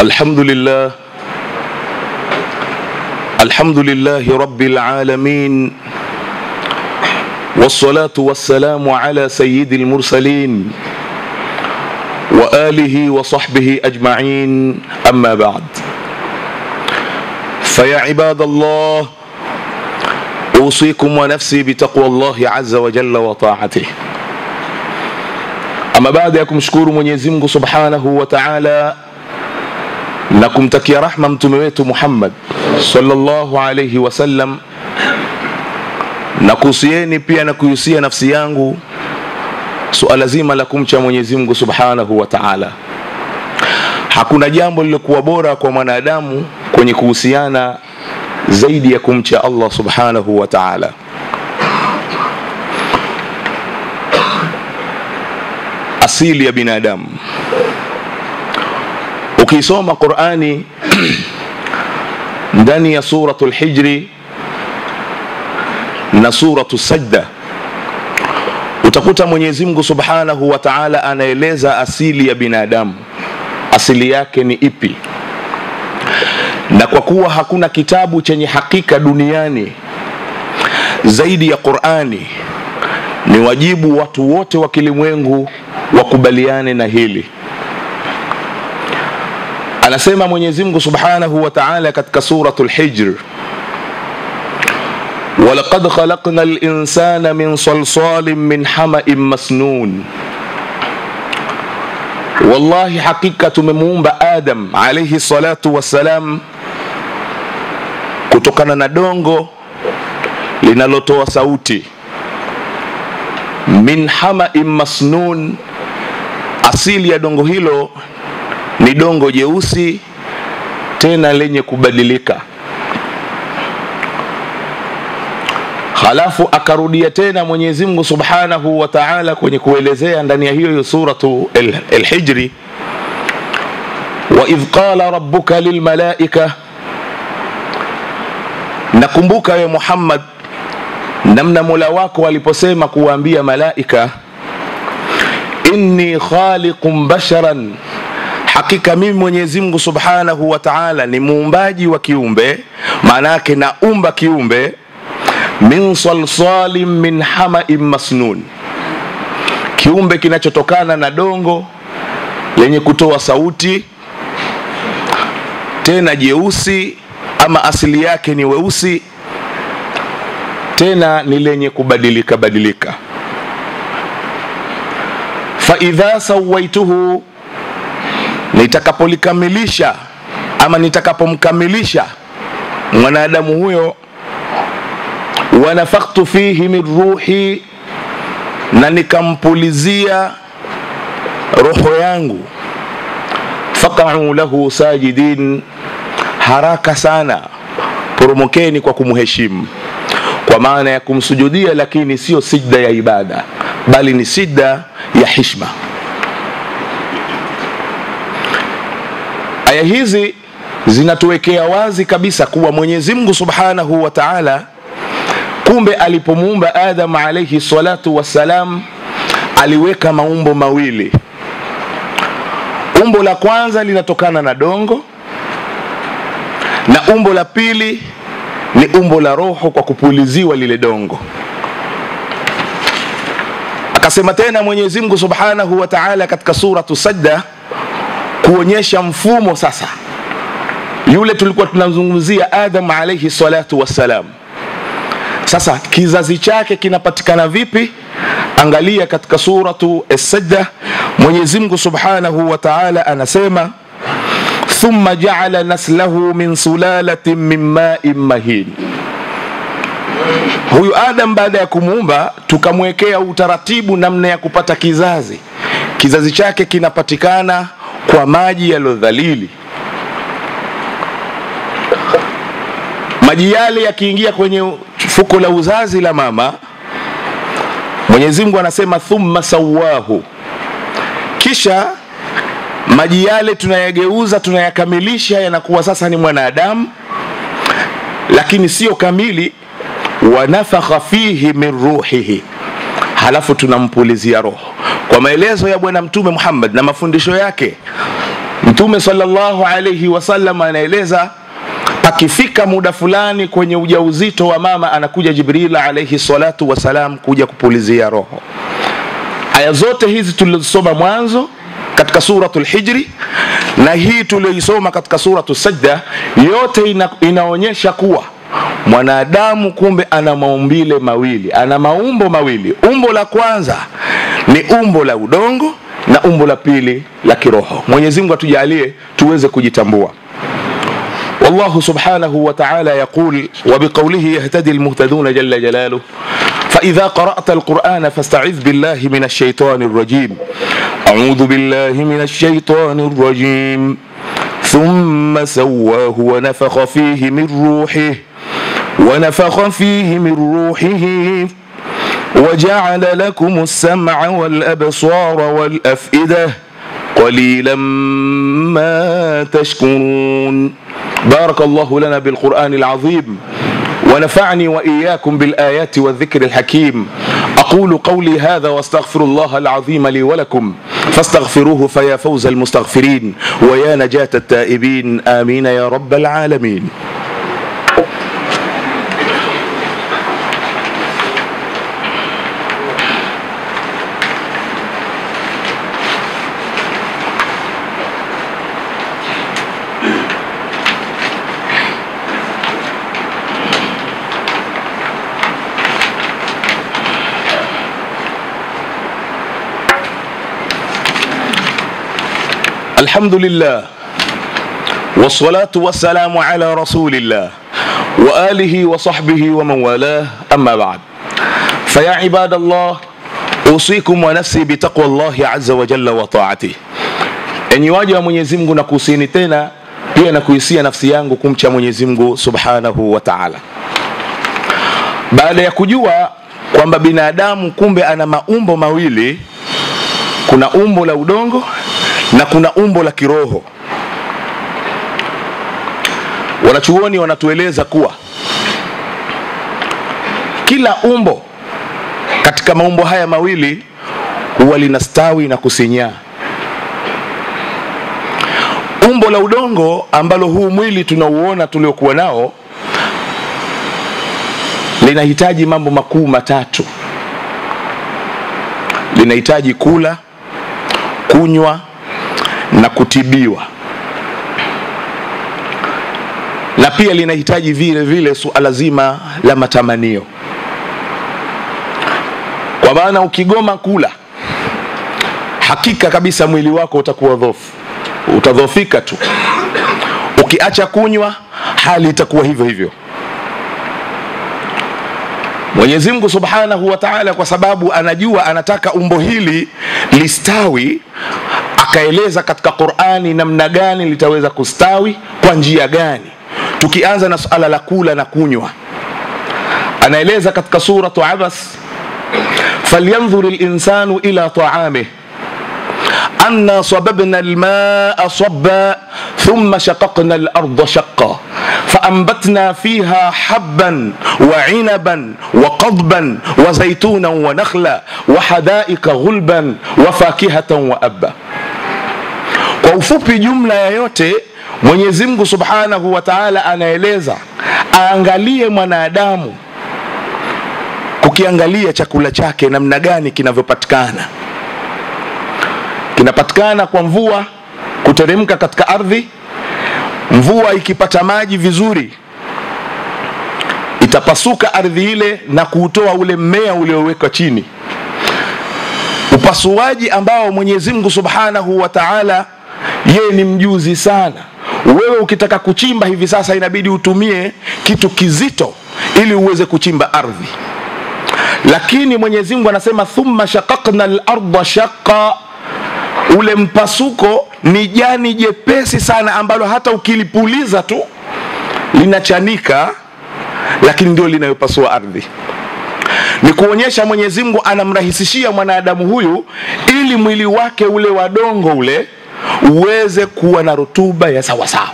الحمد لله الحمد لله رب العالمين والصلاة والسلام على سيد المرسلين وآله وصحبه أجمعين أما بعد فيا عباد الله أوصيكم ونفسي بتقوى الله عز وجل وطاعته ama baada ya kumshukuru mwenyezi mungu subhanahu wa taala na kumtakia rahma mtume wetu muhammad salllahu alaihi wasallam na kuhusieni pia na kuhusia nafsi yangu suala zima la kumcha mwenyezi mungu subhanahu wa taala hakuna jambo lilokuwa bora kwa mwanadamu kwenye kuhusiana zaidi ya kumcha allah subhanahu wa taala asili ya binadamu ukisoma qurani ndani ya suratu lhijri na suratu sajda utakuta mwenyezi mungu subhanahu wa taala anaeleza asili ya binadamu asili yake ni ipi na kwa kuwa hakuna kitabu chenye hakika duniani zaidi ya qurani ni wajibu watu wote wa kilimwengu wakubaliane na hili anasema mwenyezi mungu subhanahu wa taala katika suratu lhijr walaqad khalaqna linsana min salsalin min hamain masnun wallahi hakika tumemuumba adam alaihi salatu wassalam kutokana na dongo linalotoa sauti min hamain masnun asili ya dongo hilo ni dongo jeusi tena lenye kubadilika halafu akarudia tena mwenyezi mungu subhanahu wa taala kwenye kuelezea ndani ya hiyo hiyo suratu lhijri waidh qala rabuka lilmalaika nakumbuka we muhammad namna mola wako aliposema kuwaambia malaika inni khaliqun basharan hakika mimi mwenyezi mungu subhanahu wa taala ni muumbaji wa kiumbe maana yake naumba kiumbe min salsalin min hamain masnun kiumbe kinachotokana na dongo lenye kutoa sauti tena jeusi ama asili yake ni weusi tena ni lenye kubadilika badilika faidha sawaituhu nitakapolikamilisha ama nitakapomkamilisha mwanadamu huyo wanafaktu fihi min ruhi na nikampulizia roho yangu fakau lahu sajidin haraka sana poromokeni kwa kumheshimu kwa maana ya kumsujudia lakini sio sijda ya ibada bali ni sijda ya hishma aya hizi zinatuwekea wazi kabisa kuwa mwenyezi mungu subhanahu wa taala kumbe alipomuumba adam alaihi salatu wassalam aliweka maumbo mawili umbo la kwanza linatokana na dongo na umbo la pili ni umbo la roho kwa kupuliziwa lile dongo akasema tena mwenyezi mungu subhanahu wa taala katika suratu sajda kuonyesha mfumo sasa yule tulikuwa tunazungumzia adam alaihi salatu wassalam sasa kizazi chake kinapatikana vipi angalia katika suratu sajda mwenyezi mungu subhanahu wa taala anasema thumma jaala naslahu min sulalatin min main mahin huyu adam baada ya kumuumba tukamwekea utaratibu namna ya kupata kizazi kizazi chake kinapatikana kwa maji yaliyodhalili maji yale yakiingia kwenye fuko la uzazi la mama mwenyezi mungu anasema thumma sawahu kisha maji yale tunayageuza tunayakamilisha yanakuwa sasa ni mwanadamu lakini sio kamili wanafakha fihi min ruhihi halafu tunampulizia roho kwa maelezo ya bwana mtume muhammad na mafundisho yake Mtume sallallahu alayhi wasallam anaeleza pakifika muda fulani kwenye ujauzito wa mama, anakuja Jibril alayhi salatu wasalam kuja kupulizia roho. Aya zote hizi tulizosoma mwanzo katika suratul Hijri na hii tuliyoisoma katika suratu Sajda, yote ina, inaonyesha kuwa mwanadamu kumbe ana maumbile mawili, ana maumbo mawili. Umbo la kwanza ni umbo la udongo na umbo la pili la kiroho. Mwenyezi Mungu atujalie tuweze kujitambua. والله سبحانه وتعالى يقول وبقوله يهتدي المهتدون جل جلاله فإذا قرأت القرآن فاستعذ بالله من الشيطان الرجيم أعوذ بالله من الشيطان الرجيم ثم سواه ونفخ فيه من روحه ونفخ فيه من روحه وجعل لكم السمع والأبصار والأفئدة قليلا ما تشكرون بارك الله لنا بالقرآن العظيم ونفعني وإياكم بالآيات والذكر الحكيم أقول قولي هذا واستغفر الله العظيم لي ولكم فاستغفروه فيا فوز المستغفرين ويا نجاة التائبين آمين يا رب العالمين الحمد لله والصلاة والسلام على رسول الله وآله وصحبه ومن والاه أما بعد فيا عباد الله أوصيكم ونفسي بتقوى الله عز وجل وطاعته enyi waja wa Mwenyezi Mungu na kuhusieni tena pia na kuhisia nafsi yangu kumcha Mwenyezi Mungu Subhanahu wa Ta'ala. Baada ya kujua kwamba binadamu kumbe ana maumbo mawili, kuna umbo la udongo na kuna umbo la kiroho. Wanachuoni wanatueleza kuwa kila umbo katika maumbo haya mawili huwa linastawi na kusinyaa. Umbo la udongo ambalo huu mwili tunauona tuliokuwa nao linahitaji mambo makuu matatu. Linahitaji kula, kunywa na kutibiwa, na pia linahitaji vile vile suala zima la matamanio, kwa maana ukigoma kula, hakika kabisa mwili wako utakuwa dhofu, utadhofika tu. Ukiacha kunywa, hali itakuwa hivyo hivyo. Mwenyezi Mungu Subhanahu wa Ta'ala, kwa sababu anajua anataka umbo hili listawi, akaeleza katika Qur'ani namna gani litaweza kustawi kwa njia gani. Tukianza na suala la kula na kunywa, anaeleza katika suratu Abas, falyanzur linsanu ila taamih أنا صببنا الماء صبا ثم شققنا الأرض شقا فأنبتنا فيها حبا وعنبا وقضبا وزيتونا ونخلا وحدائق غلبا وفاكهة وأبا kwa ufupi jumla ya yote mwenyezi mungu subhanahu wa taala anaeleza aangalie mwanadamu kukiangalia chakula chake namna gani kinavyopatikana kinapatikana kwa mvua kuteremka katika ardhi. Mvua ikipata maji vizuri, itapasuka ardhi ile na kuutoa ule mmea uliowekwa chini, upasuaji ambao Mwenyezi Mungu Subhanahu wa Ta'ala yeye ni mjuzi sana. Wewe ukitaka kuchimba hivi sasa, inabidi utumie kitu kizito ili uweze kuchimba ardhi, lakini Mwenyezi Mungu anasema thumma shaqaqna al-ardha shaqqa ule mpasuko ni jani jepesi sana ambalo hata ukilipuliza tu linachanika, lakini ndio linayopasua ardhi. Ni kuonyesha Mwenyezi Mungu anamrahisishia mwanadamu huyu ili mwili wake ule wadongo ule uweze kuwa na rutuba ya sawasawa.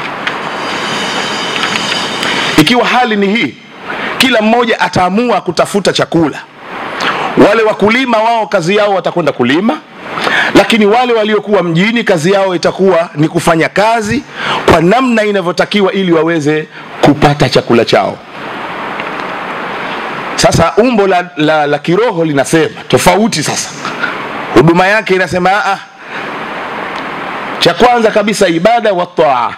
Ikiwa hali ni hii, kila mmoja ataamua kutafuta chakula. Wale wakulima wao kazi yao watakwenda kulima lakini wale waliokuwa mjini kazi yao itakuwa ni kufanya kazi kwa namna inavyotakiwa ili waweze kupata chakula chao sasa umbo la, la, la kiroho linasema tofauti sasa huduma yake inasema aa, cha kwanza kabisa ibada wa taa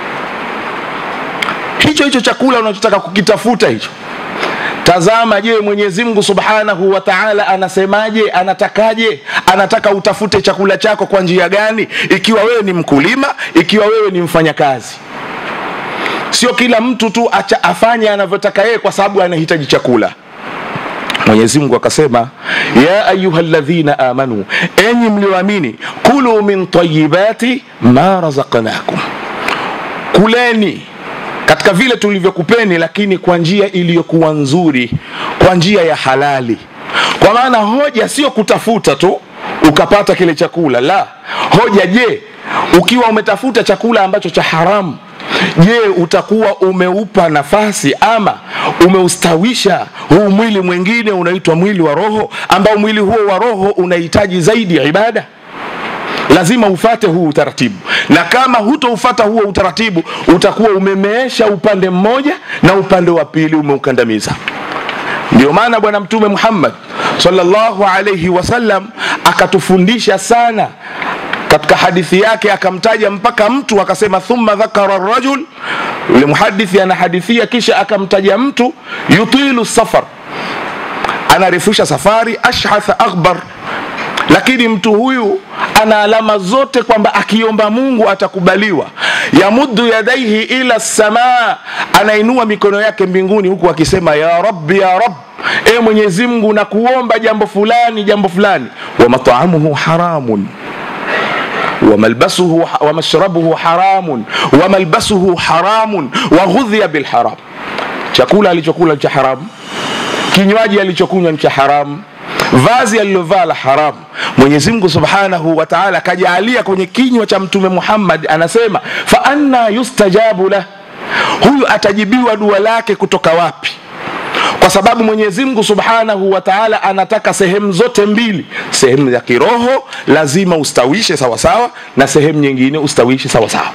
hicho hicho chakula unachotaka kukitafuta hicho tazama je mwenyezi mungu subhanahu wa taala anasemaje anatakaje anataka utafute chakula chako kwa njia gani ikiwa wewe ni mkulima ikiwa wewe ni mfanyakazi sio kila mtu tu acha afanye anavyotaka yeye kwa sababu anahitaji chakula mwenyezi mungu akasema ya ayuha ladhina amanu enyi mlioamini kulu min tayibati ma razaqnakum kuleni katika vile tulivyokupeni lakini kwa njia iliyokuwa nzuri kwa njia ya halali kwa maana hoja sio kutafuta tu ukapata kile chakula la hoja je ukiwa umetafuta chakula ambacho cha haramu je utakuwa umeupa nafasi ama umeustawisha huu mwili mwingine unaitwa mwili wa roho ambao mwili huo wa roho unahitaji zaidi ya ibada lazima ufate huu utaratibu na kama hutoufata huo utaratibu utakuwa umemeesha upande mmoja na upande wa pili umeukandamiza ndio maana bwana mtume muhammad sallallahu alaihi wasallam akatufundisha sana katika hadithi yake akamtaja mpaka mtu akasema thumma dhakara rajul yule muhadithi anahadithia kisha akamtaja mtu yutilu safar anarefusha safari ashhatha akhbar lakini mtu huyu ana alama zote kwamba akiomba mungu atakubaliwa yamuddu yadaihi ila samaa anainua mikono yake mbinguni huku akisema ya rabbi ya rab e mwenyezi mungu nakuomba jambo fulani jambo fulani wa mataamuhu haramun وملبسه ومشربه حرام وملبسه حرام وغذي بالحرام chakula alichokula cha haramu kinywaji alichokunywa ni cha haramu vazi alilovaa la haramu mwenyezi mungu subhanahu wa taala akajaalia kwenye kinywa cha mtume muhammad anasema fa anna yustajabu lah huyu atajibiwa dua lake kutoka wapi kwa sababu mwenyezi mungu subhanahu wa taala anataka sehemu zote mbili sehemu ya kiroho lazima ustawishe sawasawa na sehemu nyingine ustawishe sawasawa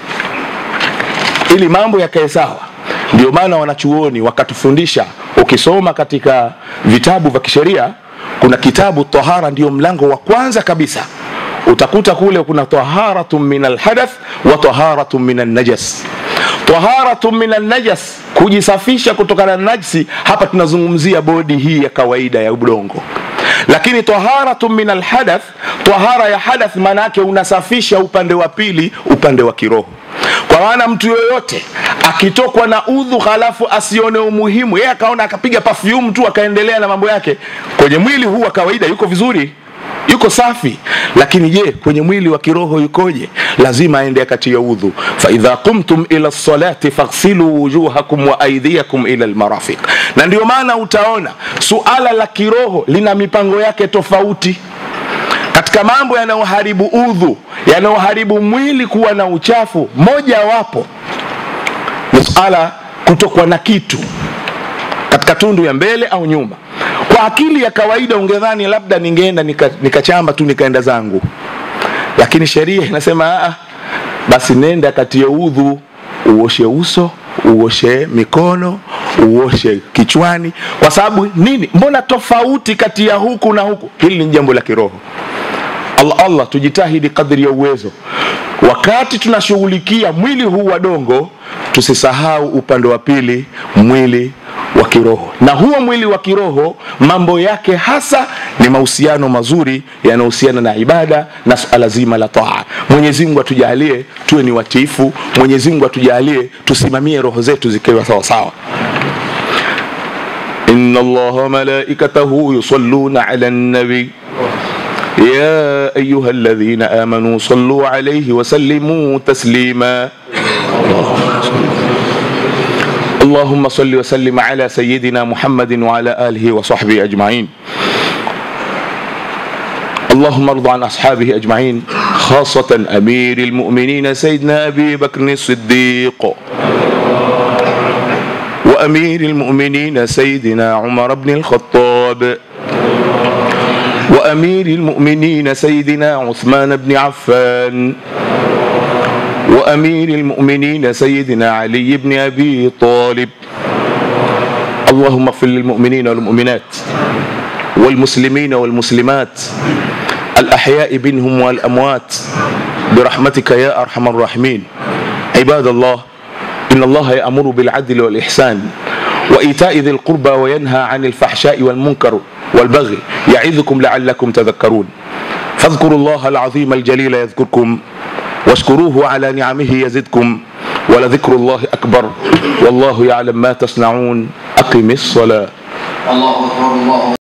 ili mambo yakae sawa ndio maana wanachuoni wakatufundisha ukisoma katika vitabu vya kisheria kuna kitabu tahara ndio mlango wa kwanza kabisa utakuta kule kuna taharatun min alhadath wa taharatun min alnajas taharatun min alnajas kujisafisha kutokana na najsi hapa tunazungumzia bodi hii ya kawaida ya udongo lakini taharatun min alhadath tahara ya hadath maana yake unasafisha upande wa pili upande wa kiroho kwa maana mtu yoyote akitokwa na udhu halafu asione umuhimu yeye akaona akapiga pafyumu tu akaendelea na mambo yake kwenye mwili huu wa kawaida yuko vizuri yuko safi lakini je kwenye mwili wa kiroho yukoje lazima aende akatia udhu faidha qumtum ila lsalati faghsilu wujuhakum wa aidiakum ila lmarafiq na ndio maana utaona suala la kiroho lina mipango yake tofauti katika mambo yanayoharibu udhu yanayoharibu mwili kuwa na uchafu moja wapo ni suala kutokwa na kitu katika tundu ya mbele au nyuma kwa akili ya kawaida ungedhani labda ningeenda nikachamba nika tu nikaenda zangu lakini sheria inasema aa, basi nenda katie udhu uoshe uso uoshe mikono uoshe kichwani kwa sababu nini mbona tofauti kati ya huku na huku hili ni jambo la kiroho allah allah tujitahidi kadri ya uwezo wakati tunashughulikia mwili huu wa dongo tusisahau upande wa pili mwili wa kiroho na huo mwili wa kiroho mambo yake hasa ni mahusiano mazuri yanayohusiana na ibada na suala zima la taa mwenyezi mungu atujalie tuwe ni watiifu mwenyezi mungu atujalie tusimamie roho zetu zikiwa sawasawa إن الله ملائكته يصلون على النبي يا أيها الذين آمنوا صلوا عليه وسلموا تسليما اللهم صل وسلم على سيدنا محمد وعلى آله وصحبه أجمعين اللهم ارض عن أصحابه أجمعين خاصة أمير المؤمنين سيدنا أبي بكر الصديق وأمير المؤمنين سيدنا عمر بن الخطاب وأمير المؤمنين سيدنا عثمان بن عفان وأمير المؤمنين سيدنا علي بن أبي طالب اللهم اغفر للمؤمنين والمؤمنات والمسلمين والمسلمات الأحياء منهم والأموات برحمتك يا أرحم الراحمين عباد الله إن الله يأمر بالعدل والإحسان وإيتاء ذي القربى وينهى عن الفحشاء والمنكر والبغي يعظكم لعلكم تذكرون فاذكروا الله العظيم الجليل يذكركم واشكروه على نعمه يزدكم ولذكر الله أكبر والله يعلم ما تصنعون أقم الصلاة الله أكبر الله